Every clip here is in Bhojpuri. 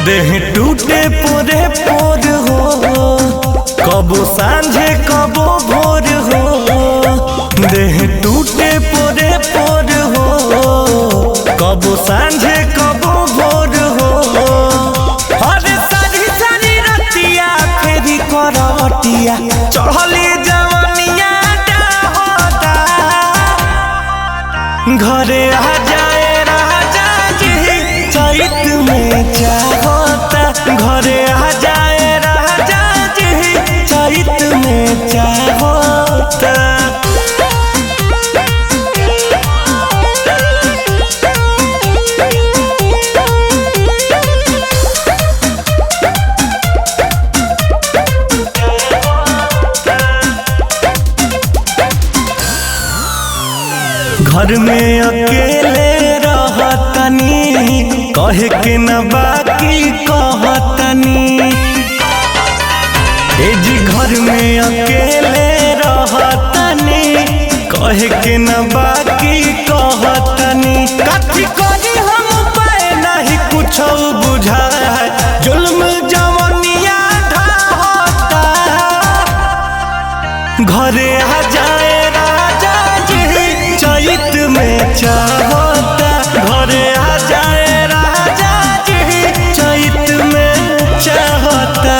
देह टूटे पोरे पोर हो कबो सांझे कबो भोर हो देह टूटे पोरे पोर हो कबो सांझे कबो भोर हो अरे सारी सारी रतिया फेरी करवटिया चढ़ली जवनिया होता घरे आ जाए राजा जी चैत में चाहता घरे आ जाए राजा जी चैत में चाहता घर में अकेले रहतनी कहे के न बाकी कहतनी ए जी घर में अकेले रहतनी कहे के न बाकी कहतनी कथी करी हम पाए नहीं कुछ बुझाए जुल्म जवनिया ढाहता घरे आ जाए राजा जी चैत में चाहता घरे आ जाए राजा जी चैत में चाहता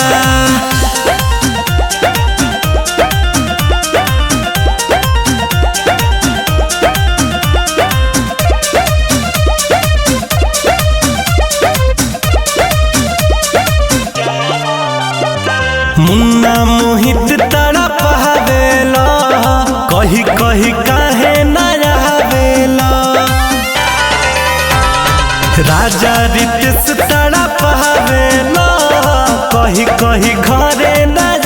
मुन्ना मोहित तड़प हवेला कही कही काहे न रहवेला राजा रितेश तड़प हवेला कही कही घरे न